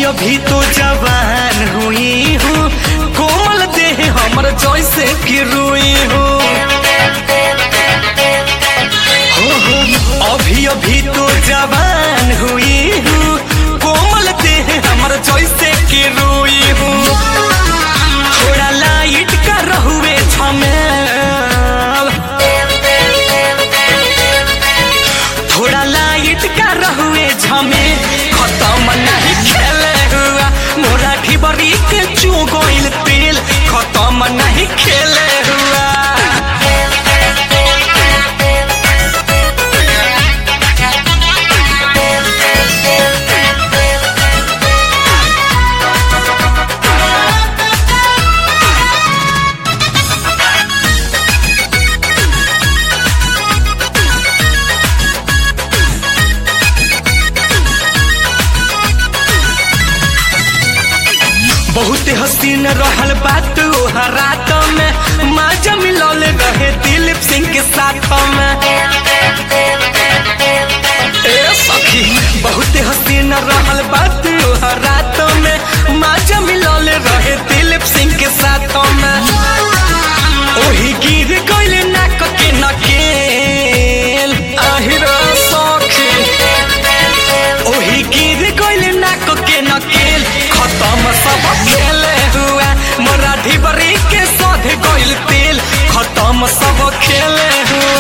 अभी तो जवान हुई हूँ कोमल देह हमर जैसे कि रुई हूँ हो हो अभी अभी तो जवान हुई हूँ कोमल देह हमर जैसे कि रुई हूँ थोड़ा लाइट का रहुए झमेल थोड़ा लाइट का रहुए झमे खत्म नहीं खेले हुआ मोरा ढिबरी के चू गइल तेल खत्म नहीं खेले हुआ बहुत हसीन रहल बात ओहर रात में माजा मिलौल रहे दिलीप सिंह के साथ में ए सखी बहुत हसीन रहल बात ओहर रात में माजा मिलौल रहे दिलीप सिंह के साथ में ओही गिर गइल नाक के नकेल आहिर सखी ओही गिर गइल नाक के नकेल खत्म सब खेले हुआ मोरा ढिबरी के सध गइल तेल खत्म सब खेले हुआ